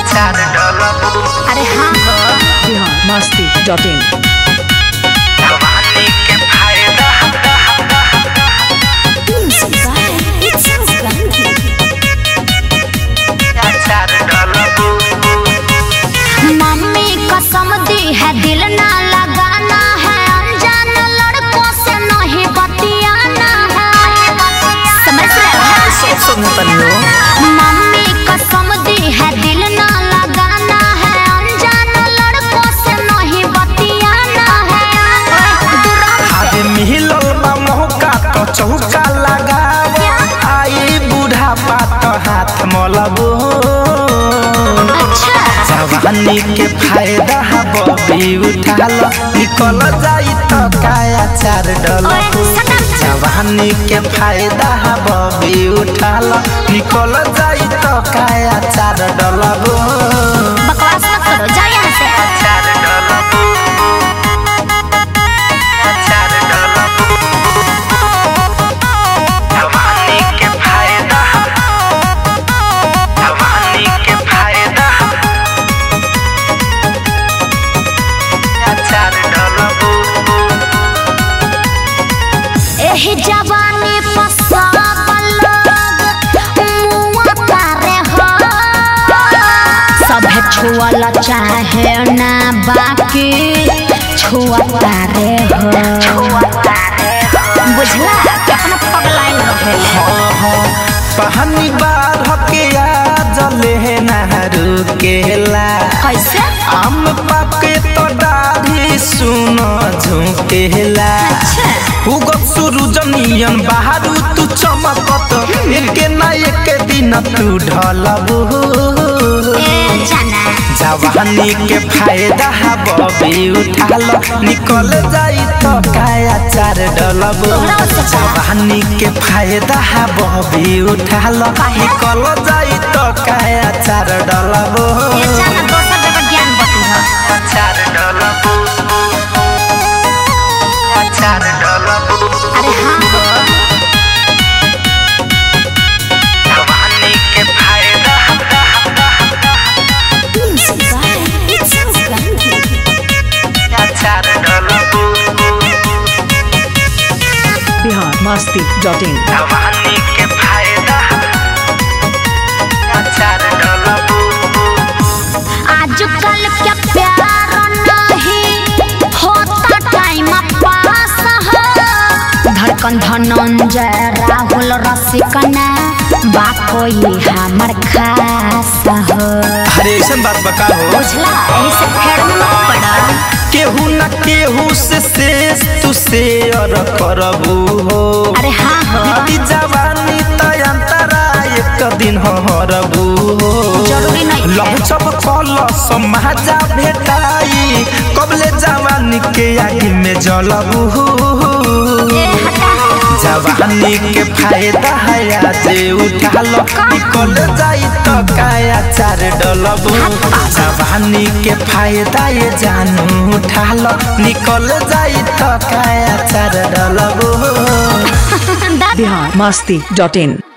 अचार डलबू अरे हाँ हो बिहार मस्ती डॉट इन जवानी के फायदा अचार डलबू मम्मी कसम दी है दिल ना लगाना है अनजान लड़कों से नहीं बतियाना है समझ रहे हो सब सुनतनी हो मम्मी कसम दी है दिल ना लगाना है अनजान लड़कों से नहीं बतियाना है दूर आगे मिलल बा मौका तो चौका लगाव आई बुढ़ापा तो हाथ मलबो अच्छा जवानी के फायदा बबी उठा लो निकल जाई तो काया चार डल ओए सनम जवानी के फायदा बबी उठा लो निकल जाई तो काया चार डलबो बकवास मत करो जाओ यहाँ से अचार डलबू अचार डलबू जवानी के फायदा जवानी के फायदा अचार डलबू एही जवानी पसाबल मुआ करे हो सभे छुअल चाहे ना बाकी छुआ रे हो बुझला कितना पगलाइन रहेले पानी बार हके आ जले नहरू केला कैसे आम पाके तो दाढ़ी सुन झुकेला अच्छा उगत सूरज नियन बाहरू तू चमकत एके ना एके दिन तू ढलबू ए जाना जवानी के फायदा बबी उठाल निकल जाई तो काया चार डलबू तोहरा ओसे का? जवानी के फायदा बबी उठाल काहे? निकल जाई तो काया चार डलबू ए जाना दोसर जगह ज्ञान बती हो अचार डलबू अचार डलबू अरे हाँ हो जवानी के फायदा अचार डलबू बिहार मस्ती डॉट इन जवानी के फायदा अचार डलबू आजकल क्या प्यार नहीं होता टाइम पास हो धड़कन धनंजय राहुल रसिकना बा कोई हमर खास हो अरे ऐसन बात बका हो बुझला यही से फेर में मत पड़ा केहू न केहू से शेष तू शेयर करबू हो अरे हाँ हो बीती जवानी तयंतरा एक दिन हरबू हो जरूरी नहीं है। लहचब कल समाजा भेटाई कबले जवानी के आगे में जलबू ए हटा जवानी के फायदा है जे उठा लो निकल जाई तो काया चार डलबू जवानी के फायदा ये जानू उठा लो निकल जाई तो काया चार डलबू बिहार मस्ती डॉट इन